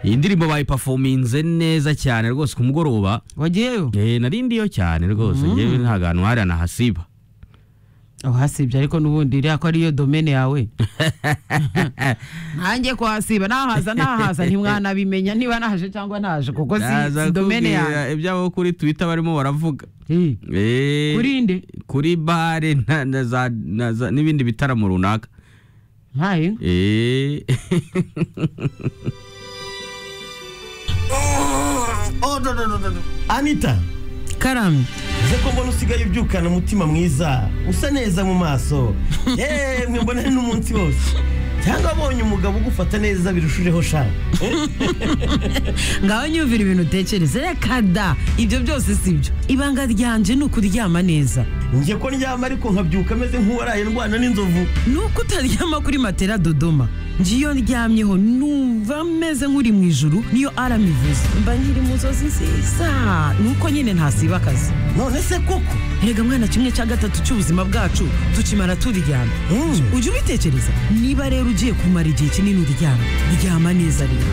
iyi ndirimbo bayipafominze neza cyane rwose ku mugoroba wagiyeyo eh, narindiyo cyane rwose ngewe nta hantu hari anahasiba uhasibye ariko n'ubundi iriya ko ariyo domene yawe ntange kuhasiba nahaza nahaza ntimwanabimenya niba naje cyangwa naje kuko si Naza si domene kukubwira yawe ibyabo kuri twitter barimo baravuga Eh, Eh, kuri nde kuri bare na- na za- na za- n'ibindi bitaramo runaka ntayo Eh. Oh, no, no, no, no, no. Anita karamye uze ko mbona usigaye ubyukana umutima mwiza usa neza mu maso yemwe mbona n'umunsi wose cyangwa abonye umugabo ugufata neza birushijeho sha ngaho nyumvira ibintu utekereza reka da ibyo byose si byo ibanga ryanje ni ukuryama neza njye ko ndyama ariko nkabyuka ameze nk'uwaraye ndwana n'inzovu ni uko utaryama kuri matera dodoma njye iyo ndyamyeho numva meze nk'uri mu ijuru niyo arama ivuze mba nkiri mu nzozi nziza ni uko nyine ntasiba akazi none se koko erega mwana kimwe cya gatatu cy'ubuzima bwacu tukimara turyama Mm. ujya ubitekereza niba rero ugiye kumara igihe kinini uryama ryama neza rero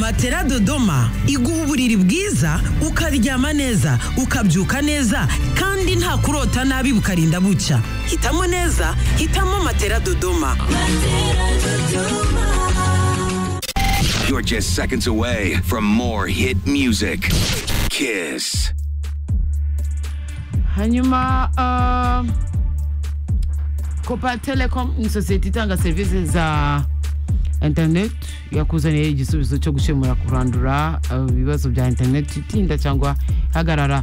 matera dodoma iguha uburiri bwiza ukaryama neza ukabyuka neza kandi nta kurota nabi bukarinda bucya hitamo neza hitamo matera dodoma You're just seconds away from more hit music. Kiss. hanyuma kopa telecom ni sosiyete itanga serivisi za interineti yakuzaniye igisubizo cyo gukemura kurandura uh, ibibazo bya interineti itinda cyangwa ihagarara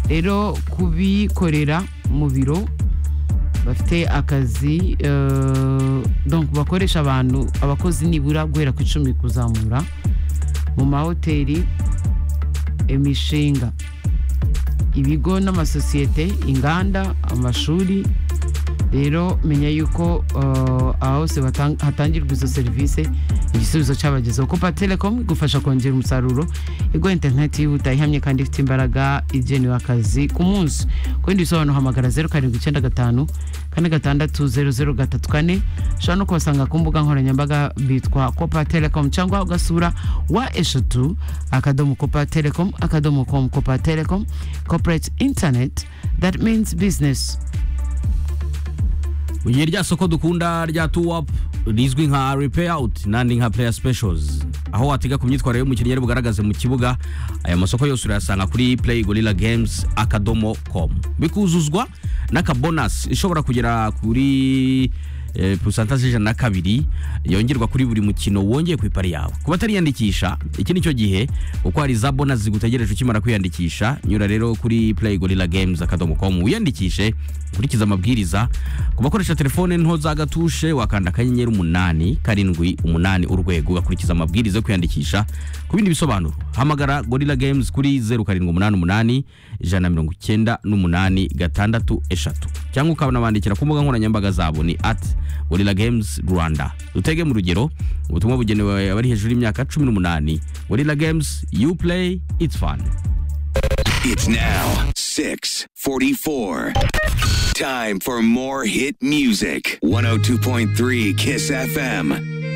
rero kubikorera mu biro bafite akazi uh, donc bakoresha abantu abakozi nibura guhera ku icumi kuzamura mu mahoteli imishinga ibigo n'amasosiyete inganda amashuri rero menya yuko uh, aha hose batang- hatangirwa izo serivisi igisubizo cyabagezeho kopa telekom igufasha kongera umusaruro iguha interineti yihuta ihamye kandi ifite imbaraga igenewe akazi ku munsi ku bindi bisobanuro hamagara zeru karindwi icyenda gatanu kane gatandatu zeru zeru gatatu kane ushobora no kubasanga ku mbuga nkoranyambaga bitwa kopa telekom cyangwa ugasura wa eshatu akadomo kopa telekom akadomo com kopa telekom corporate internet that means business Mu gihe rya soko dukunda rya tuwapu rizwi nka repair out n'andi nka player specials aho watega ku myitwarire y'umukinnyi ari bugaragaze mu kibuga aya masoko yose urayasanga kuri play gorilla games akadomo com bikuzuzwa n'akabonasi ishobora kugera kuri eh, pusantaje ijana na kabiri yongerwa kuri buri mukino wongeye ku ipari yawe ku batariyandikisha iki nicyo gihe kuko hari za bonasi zigutegereje ukimara kwiyandikisha nyura rero kuri play gorilla games akadomo com wiyandikishe ukurikize amabwiriza ku bakoresha telefone nto za gatushe wakanda akanyenyeri umunani karindwi umunani urwego ugakurikiza amabwiriza yo kwiyandikisha ku bindi bisobanuro hamagara gorilla games kuri zeru karindwi umunani umunani ijana na mirongo icyenda n'umunani gatandatu eshatu cyangwa ukanabandikira ku mbuga nkoranyambaga zabo ni at gorilla games rwanda dutege mu rugero ubutumwa bugenewe abari hejuru y'imyaka cumi n'umunani gorilla games you play it's fun It's now 644. Time for more hit music. 102.3 Kiss FM.